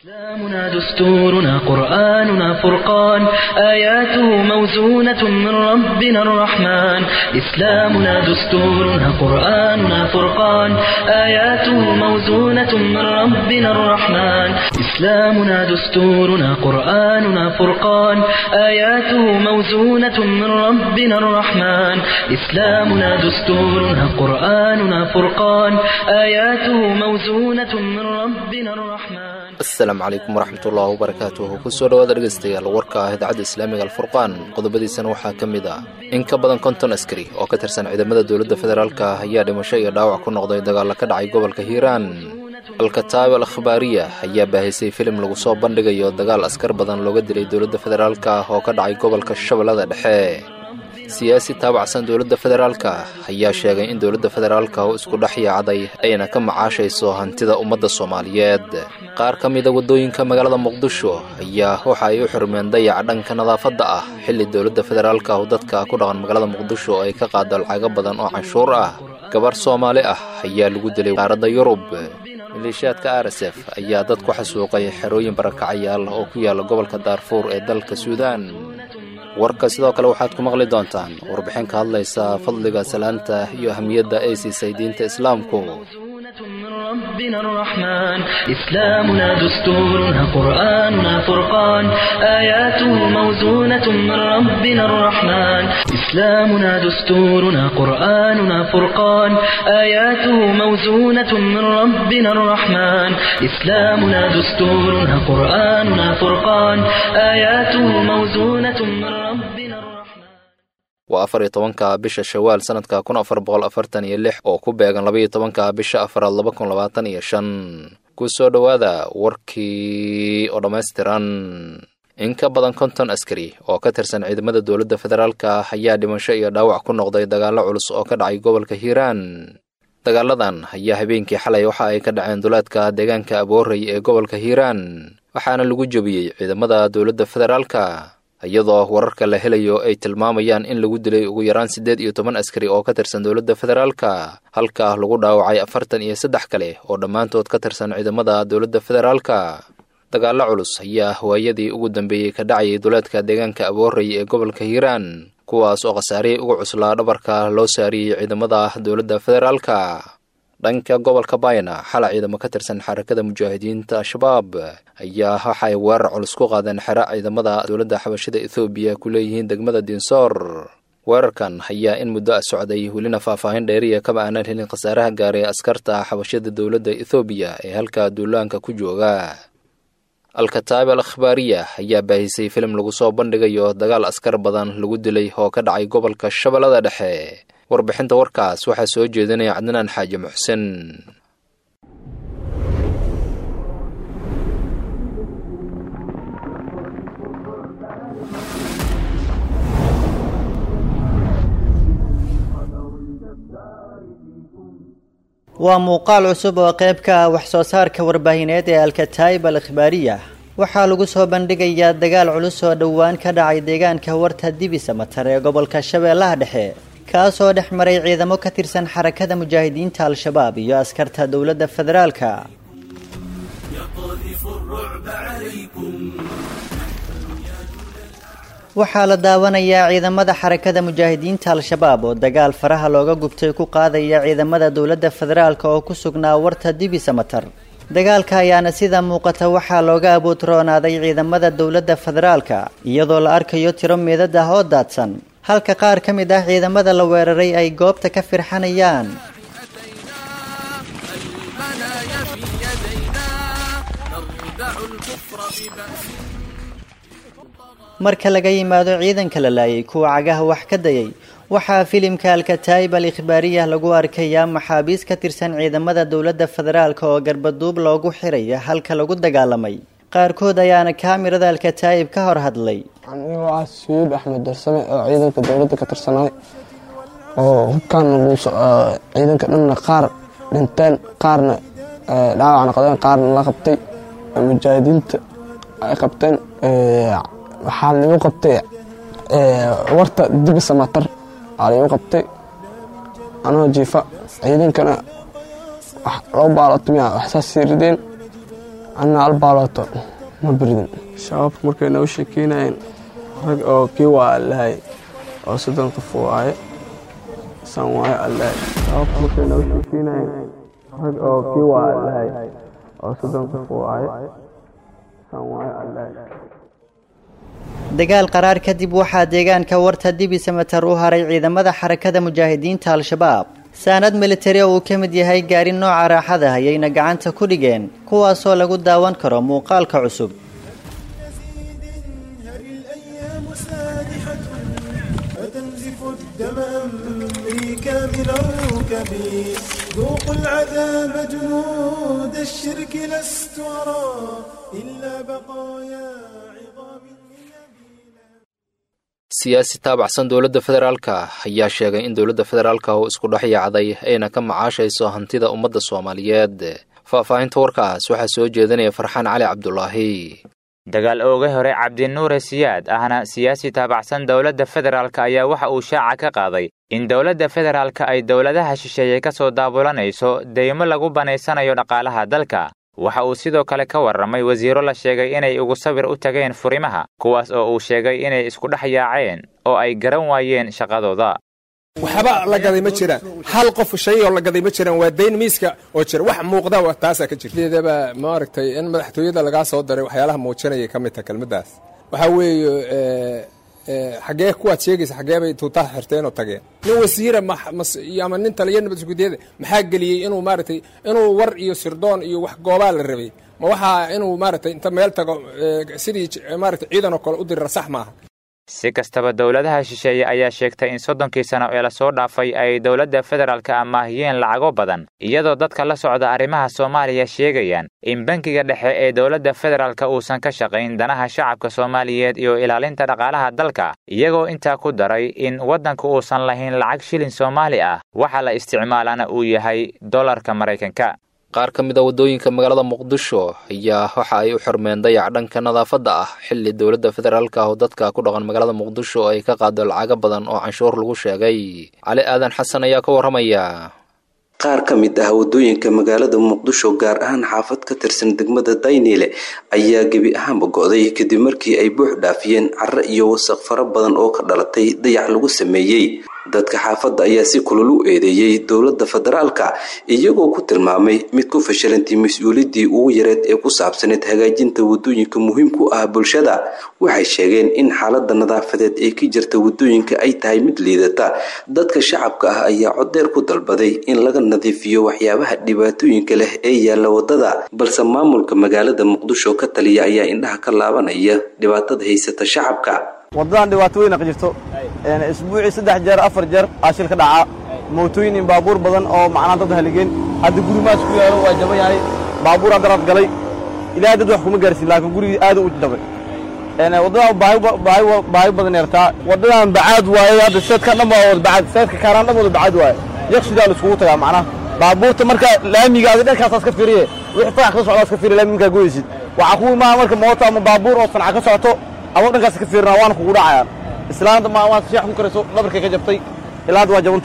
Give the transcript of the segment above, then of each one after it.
إسلامنا دستورنا قرآننا فرقان آياته موزونة من ربنا الرحمن إسلامنا دستورنا قرآننا فرقان آياته موزونة من ربنا الرحمن إسلامنا دستورنا قرآننا فرقان آياته موزونة من ربنا الرحمن إسلامنا دستورنا قرآننا فرقان آياته موزونة من ربنا الرحمن asalaamu calaykum waraxmatullahi wabarakaatuhu kusoo dhawaada dhegaystayaal warka ah idaacadda islaamiga alfurqaan qodobadiisana waxaa ka mid ah in ka badan konton askari oo ka tirsan ciidamada dowladda federaalka ayaa dhimasho iyo dhaawac ku noqday dagaalla ka dhacay gobolka hiiraan alkataab al akhbaariya ayaa baahisay filim lagu soo bandhigayo dagaal askar badan looga dilay dowladda federaalka oo ka dhacay gobolka shabeellada dhexe siyaasi taabacsan dowladda federaalka ayaa sheegay in dowladda federaalka u isku dhex yaacday ayna ka macaashayso hantida ummadda soomaaliyeed qaar ka mida waddooyinka magaalada muqdisho ayaa waxa ay u xurmeen dayaca dhanka nadaafadda ah xilli dowladda federaalka oo dadka ku dhaqan magaalada muqdisho ay ka qaado lacago badan oo canshuur ah gabar soomaali ah ayaa lagu dilay qaaradda yurub maleeshiyaadka r s f ayaa dad ku xasuuqay xerooyin barakacayaal oo ku yaala gobolka daarfuur ee dalka suudaan warka sidoo kale waxaad ku maqli doontaan warbixin ka hadlaysa fadliga salaanta iyo ahamiyadda ay siisay diinta islaamku من ربنا الرحمن إسلامنا دستورنا قرآننا فرقان آياته موزونة من ربنا الرحمن إسلامنا دستورنا قرآننا فرقان آياته موزونة من ربنا الرحمن إسلامنا دستورنا قرآننا فرقان آياته موزونة من ربنا الرحمن waa afar iyo tobanka bisha shawaal sanadka kun afar boqol afartan iyo lix oo ku beegan labaiyo tobanka bisha afaraad laba kun labaatan iyo shan ku soo dhowaada warkii oo dhammaystiran in ka badan konton askari oo ka tirsan ciidamada dowladda federaalka ayaa dhimasho iyo dhaawac ku noqday dagaallo culus oo ka dhacay gobolka hiiraan dagaaladan ayaa habeenkii xalay waxa ay ka dhaceen duleedka deegaanka aboorey ee gobolka hiiraan waxaana lagu jebiyey ciidamada dowladda federaalka iyadoo wararka la helayo ay tilmaamayaan in lagu dilay ugu yaraan siddeed iyo toban askari oo ka tirsan dowladda federaalka halka lagu dhaawacay afartan iyo saddex kale oo dhammaantood ka tirsan ciidamada dowladda federaalka dagaallo culus ayaa waayadii ugu dambeeyey ka dhacayay duleedka deegaanka aboorey ee gobolka hiiraan kuwaas oo khasaarihii ugu cuslaa dhabarka loo saariyey ciidamada dowladda federaalka dhanka gobolka bayna xala ciidamo ka tirsan xarakada mujaahidiinta al-shabaab ayaa waxaay weerar culus ku qaadeen xero ciidamada dowladda xabashada ethoobiya ku leeyihiin degmada dinsoor weerarkan ayaa in muddo a socday welina faahfaahin dheeriya kama aanan helin khasaaraha gaaray askarta xabashada dowladda ethoobiya ee halka duulaanka ku jooga al-kataab al akhbaariya ayaa baahisay filim lagu soo bandhigayo dagaal askar badan lagu dilay oo ka dhacay gobolka shabeellada dhexe warbixinta warkaas waxaa soo jeedinaya cadnaan xaaji muxsen waa muuqaal cusub oo qayb ka ah wax soo saarka warbaahineed ee alkataayib al akhbaariya waxaa lagu soo bandhigayaa dagaal culus oo dhowaan ka dhacay deegaanka warta dibisa matar ee gobolka shabeellaha dhexe kaasoo dhex maray ciidamo ka tirsan xarakada mujaahidiinta al-shabaab iyo askarta dowladda federaalka waxaa la daawanayaa ciidamada xarakada mujaahidiinta al-shabaab oo dagaal faraha looga gubtay ku qaadaya ciidamada dowladda federaalka oo ku sugnaa warta dibisa matar dagaalka ayaana sida muuqata waxaa looga abuutroonaaday ciidamada dowladda federaalka iyadoo la arkayo tiro meedad ah oo daadsan halka qaar ka mid ah ciidamada la weeraray ay goobta ka firxanayaan marka laga yimaado ciidanka la laayay kuwa cagaha wax ka dayay waxaa filimka alkataayib al ikhbaariya lagu arkayaa maxaabiis ka tirsan ciidamada dowladda federaalka oo garbaduub loogu xiraya halka lagu dagaalamay qaarkood ayaana kaamirada alkataayib ka hor hadlay anigoo ah sayid axmed darsame oo ciidanka dowladda ka tirsanay oo hubkaan ciidanka dhanna qaar dhinteen qaarna dhaawac noqdeen qaarna la qabtay mujaahidiinta ay qabteen waxaa lagu qabtay warta dibisa matar aa lagu qabtay anoo jiifa ciidankana loo baalotumiya waxsaas sii rideen anna albaalooto ma biridin shabaabka markay noo sheekeynayeen rag oo kii waa allahay oo soddon qof waaye san waaye allahay shabaabka markay noo sheekeynayeen rag oo kii waa allahay oo soddon qof waaye san waaye allahay dagaal qaraar kadib waxaa deegaanka warta dibi samatar u haray ciidamada xarakada mujaahidiinta al-shabaab saanad militari oo uu ka mid yahay gaari nooca raaxada ayayna gacanta ku dhigeen kuwaasoo lagu daawan karo muuqaalka cusub فتنزف الدم أمري كامل الركب ذوقوا العذاب جنود الشرك لست أرى إلا بقايا عظام من أبي siyaasi taabacsan dowladda federaalka ayaa sheegay in dowladda federaalka uu isku dhex yaacday ayna ka macaashayso hantida ummadda soomaaliyeed faahfaahinta warkaas waxaa soo jeedinaya farxaan cali cabdulaahi dagaal ooga hore cabdinuure siyaad ahna siyaasi taabacsan dowladda federaalk ayaa waxa uu shaaca ka qaaday in dowladda federaalka ay dowladaha shisheeye ka soo daabulanayso deymo lagu banaysanayo dhaqaalaha dalka waxa uu sidoo kale ka warramay wasiiro la sheegay inay ugu sawir u tageen furimaha kuwaas oo uu sheegay inay isku dhex yaaceen oo ay garan waayeen shaqadooda waxba la gaday ma jiraan hal qof shay oo la gaday ma jiraan waa dayn miiska oo jira wax muuqda taasaa ka jirta sideedaba maaragtay in madaxtooyada lagaa soo daray waxyaalaha muujinaya ka mid taha kelmaddaas waxaa weeye xaggee kuwaad sheegaysa xaggee bay tuutaha xirteen oo tageen nin wasiira ama nin taliya nabad iskudyada maxaa geliyey inuu maaragtay inuu war iyo sirdoon iyo wax goobaa la rabay ma waxaa inuu maaragtay inta meel tago sidii maaragtay ciidan oo kale u dirira sax maaha si kastaba dowladaha shisheeye ayaa sheegtay in soddonkii sano ee lasoo dhaafay ay dowladda federaalka amaahiyeen lacago badan iyadoo dadka la socda arrimaha soomaaliya sheegayaan in bankiga dhexe ee dowladda federaalka uusan ka shaqayn danaha shacabka soomaaliyeed iyo ilaalinta dhaqaalaha dalka iyagoo intaa ku daray in waddanku uusan lahayn lacag shilin soomaali ah waxa la isticmaalana uu yahay dollarka maraykanka qaar ka mid a waddooyinka magaalada muqdisho ayaa waxa ay u xirmeen dayac dhanka nadaafadda ah xilli dowladda federaalka oo dadka ku dhaqan magaalada muqdisho ay ka qaado lacago badan oo canshuur lagu sheegay cali aadan xasan ayaa ka warramaya qaar ka mid ah waddooyinka magaalada muqdisho gaar ahaan xaafad ka tirsan degmada dayniile ayaa gebi ahaanba go'day kadib markii ay buux dhaafiyeen carro iyo wasaq fara badan oo ka dhalatay dayac lagu sameeyey dadka xaafadda ayaa si kulul u eedeeyey dowladda federaalka iyagoo ku tilmaamay mid ku fashilantay mas-uuliyaddii ugu yareed ee ku saabsaneyd hagaajinta waddooyinka muhiim ku ah bulshada waxay sheegeen in xaaladda nadaafadeed ee ka jirta waddooyinka ay tahay mid liidata dadka shacabka ah ayaa codeer ku dalbaday in laga nadiifiyo waxyaabaha dhibaatooyinka leh ee yaalla waddada balse maamulka magaalada muqdisho ka taliya ayaa indhaha ka laabanaya dhibaatada haysata shacabka waddadan dhibaato weyna ka jirto isbuucii saddex jeer afar jeer aa shil ka dhacaa mootooyin in baabuur badan oo macnaa dad haligeen hadda guri maas ku yaalo waa jaban yahay baabuuraa daraad galay ilaahay dad wax kuma gaarsiin laakiin gurigii aad u jabay waddadan baahi badan yartaa waddadan bacaad waaye hadda seedka dhan baa wada bacaad seedka kaaraan dhan wada bacaad waaye yaqsidaa la iskugu tagaa macnaha baabuurta marka laamiga adi dhankaasaas ka fiiriye wixii farax ka socdaas ka fiiriye laami markaa goyeysid waxaa ku imaana marka mooto ama baabuur oo sanca ka socoto ama dhankaas ka fiirina waana kugu dhacayaan islaanta ma waad sheex ku karayso dhabarkay ka jabtay ilaa hadda waa jaban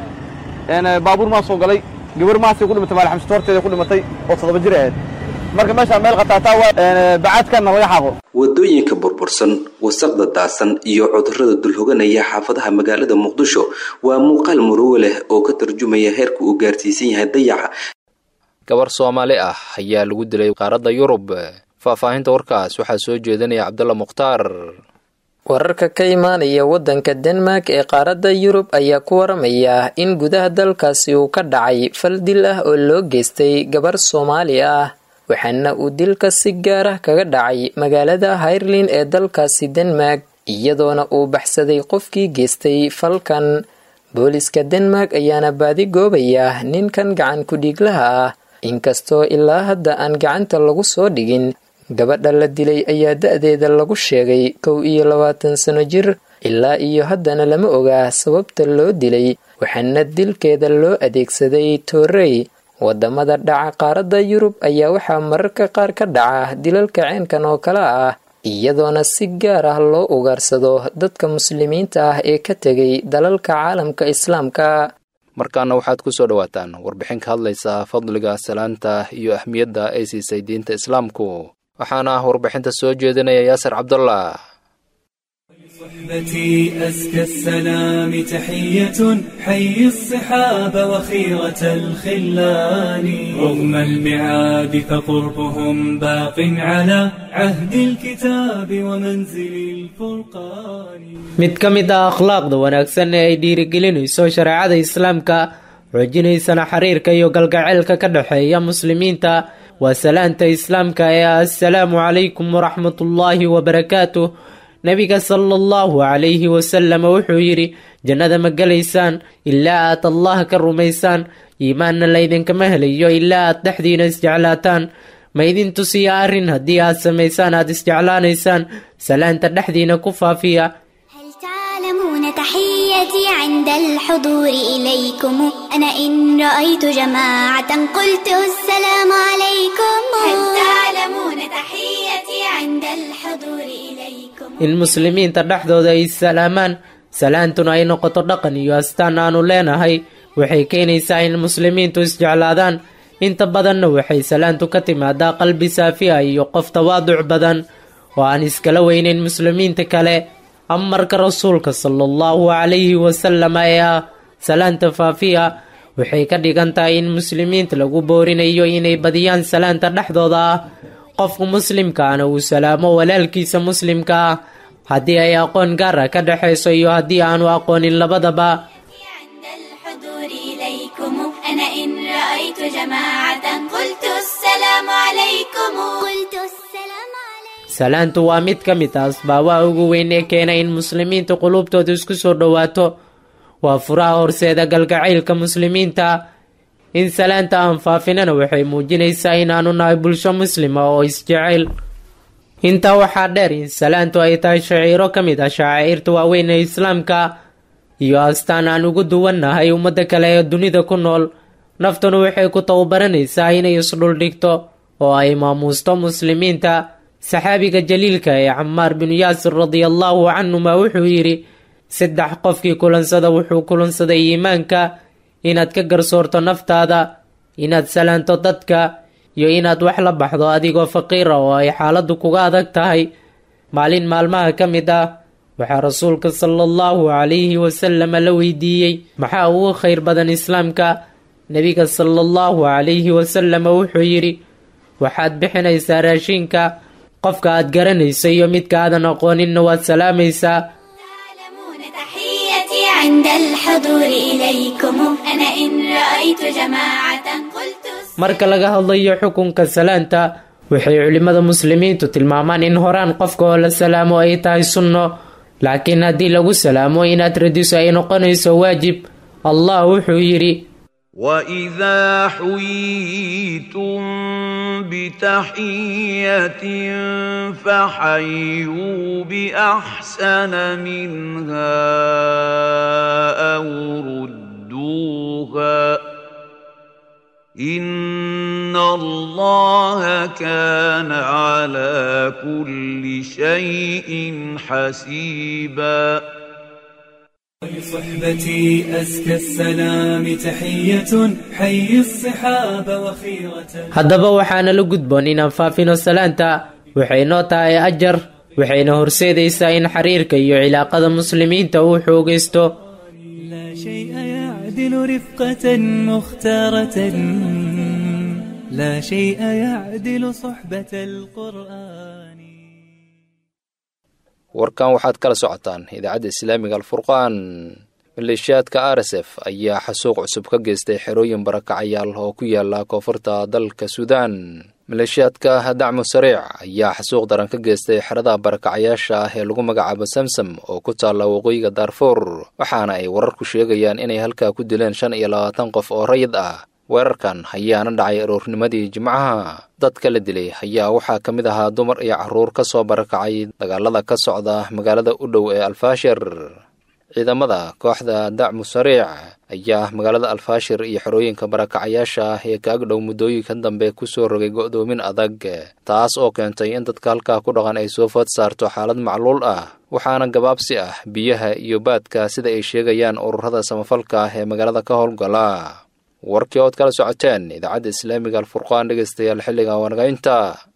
tahay baabuur maa soo galay gabar maasay ku dhimatay maalxamsito horteeda ku dhimatay oo toddoba jir ahayd marka meeshaan meel qataataa waa bacaadkanna laga xaqo waddooyinka burbursan wasaqda daasan iyo cudurrada dulhoganaya xaafadaha magaalada muqdisho waa muuqaal murugo leh oo ka tarjumaya heerka uu gaarsiisan yahay dayaca gabar soomaali ah ayaa lagu dilay qaaradda yurub faahfaahinta warkaas waxaa soo jeedinaya cabdulla mukhtaar wararka ka imaanaya waddanka denmark ee qaaradda yurub ayaa ku waramaya in gudaha dalkaasi uu ka dhacay fal dil ah oo loo geystay gabar soomaali ah waxaana uu dilka si gaar ah kaga dhacay magaalada hayrlin ee dalkaasi denmark iyadoona uu baxsaday qofkii geystay falkan booliska denmark ayaana baadi goobaya ninkan gacan ku-dhiiglaha ah inkastoo ilaa hadda aan gacanta lagu soo dhigin gabadha la dilay ayaa da-deeda lagu sheegay kow iyo labaatan sano jir ilaa iyo haddana lama ogaa sababta loo dilay waxaana dilkeeda loo adeegsaday toorey wadamada dhaca qaaradda yurub ayaa waxaa mararka qaar ka dhaca dilalka ceenkan oo kale ah iyadoona si gaar ah loo ugaarsado dadka muslimiinta ah ee ka tegay dalalka caalamka islaamka markaana waxaad ku soo dhowaataan warbixin ka hadlaysa fadliga salaanta iyo ahmiyadda ay siisay diinta islaamku waxaana ah warbixinta soo jeedinaya yaasir cabdullah صحبتي أزكى السلام تحية حي الصحاب وخيرة الخلان رغم المعاد فقربهم باق على عهد الكتاب ومنزل الفرقان mid ka mid ah akhlaaqda wanaagsan ee ay dhiirigelinayso shareecada islaamka xoojinaysana xiriirka iyo galgaceylka ka dhexeeya muslimiinta waa salaanta islaamka ee ah assalaamu calaykum waraxmatullaahi wabarakaatuh nebiga sala allahu calayhi wasalama wuxuu yidhi jannada ma gelaysaan ilaa aad allah ka rumaysaan iimaanna laydinkama helayo ilaa aad dhexdiina isjeclaataan ma idin tusiya arrin haddii aad samaysaan aad isjeclaanaysaan salaanta dhexdiina ku faafiya تعلمون تحيتي عند الحضور إليكم أنا إن رأيت جماعة قلت السلام عليكم هل تعلمون تحيتي عند الحضور إليكم in muslimiinta dhexdooda ay salaamaan salaantuna ay noqoto dhaqan iyo astaan aanu leenahay waxay keenaysaa in muslimiintu isjeclaadaan inta badanna waxay salaantu ka timaadaa qalbi saafiya iyo qof tawaaduc badan oo aan iskala weynayn muslimiinta kale amarka rasuulka sala allahu calayhi wasalama ee ah salaanta faafiya waxay ka dhigan tahay in muslimiinta lagu boorinayo inay badiyaan salaanta dhexdooda ah qofku muslimkaana uu salaamo walaalkiisa muslimka ah haddii ay aqoon gaar ah ka dhexayso iyo haddii aanu aqoonin labadaba عند الحضور إليكم أنا إن رأيت جماعة قلت السلام عليكم قلت السلام عليكم salaantu waa mid ka mid ah asbaabaha ugu weyn ee keena in muslimiinta qulubtooda isku soo dhowaato waa furaha horseeda galgacaylka muslimiinta in salaanta aan faafinana waxay muujinaysaa inaanu nahay bulsho muslima oo isjecel intaa waxaa dheer in salaantu ay tahay shaciiro ka mid ah shacaa'irta waaweyn ee islaamka iyo astaan aan ugu duwannahay ummadda kale ee dunida ku nool naftuna waxay ku tababaranaysaa inay isdhuldhigto oo ay maamuusto muslimiinta saxaabiga jaliilka ee camaar binu yaasir radiallahu canhuma wuxuu yidhi saddex qofkii kulansada wuxuu kulansaday iimaanka inaad ka garsoorto naftaada inaad salaanto dadka iyo inaad wax la baxdo adigoo faqiira oo ay xaaladdu kuga adag tahay maalin maalmaha ka mid ah waxaa rasuulka sala allahu calayhi wasalama la weydiiyey maxaa ugu khayr badan islaamka nebiga sala allahu calayhi wasalama wuxuu yidhi waxaad bixinaysaa raashinka qofka aad garanayso iyo midka aadan aqooninna waad salaamaysaa تعلمون تحيتي عند الحضور إليكم أنا إن رأيت جماعة قلت marka laga hadlayo xukunka salaanta waxay culimmada muslimiintu tilmaamaan in horaan qofka oo la salaamo ay tahay sunno laakiin haddii lagu salaamo inaad radiso ay noqonayso waajib allah wuxuu yidhi واذا حييتم بتحيه فحيوا باحسن منها او ردوها ان الله كان على كل شيء حسيبا صحبتي أزكى السلام تحية حي الصحاب وخيرة haddaba waxaana la gudboon inaan faafino salaanta waxay noo tahay ajar waxayna horseedaysaa in xiriirka iyo cilaaqada muslimiinta uu xoogaysto لا شيء يعدل رفقة مختارة لا شيء يعدل صحبة القرآن warkan waxaad kala socotaan idaacadda islaamiga alfurqaan maleeshiyaadka r s f ayaa xasuuq cusub ka geystay xerooyin barakacayaal oo ku yaala koonfurta dalka suudaan maleeshiyaadka dacmu sariic ayaa xasuuq daran ka geystay xerada barakacayaasha ah ee lagu magacaabo samsam oo ku taalla waqooyiga daarfuur waxaana ay wararku sheegayaan inay halkaa ku dileen shan iyo labaatan qof oo rayid ah weerarkan ayaana dhacay aroornimadii jimcaha dadka la dilay ayaa waxaa ka mid ahaa dumar iyo carruur ka soo barakacay dagaalada ka socda magaalada u dhow ee alfaashir ciidamada kooxda dacmu sariic ayaa magaalada alfaashir iyo xerooyinka barakacayaasha ah ee kaag dhow muddooyinkan dambe kusoo rogay go'doomin adag taas oo keentay in dadka halkaa ku dhaqan ay soo food saarto xaalad macluul ah waxaana gabaabsi ah biyaha iyo baadka sida ay sheegayaan ururada samafalka ah ee magaalada ka howlgala warkii ood kala socoteen idaacadda islaamiga alfurqaan dhegaystayaal xilliga wanagaynta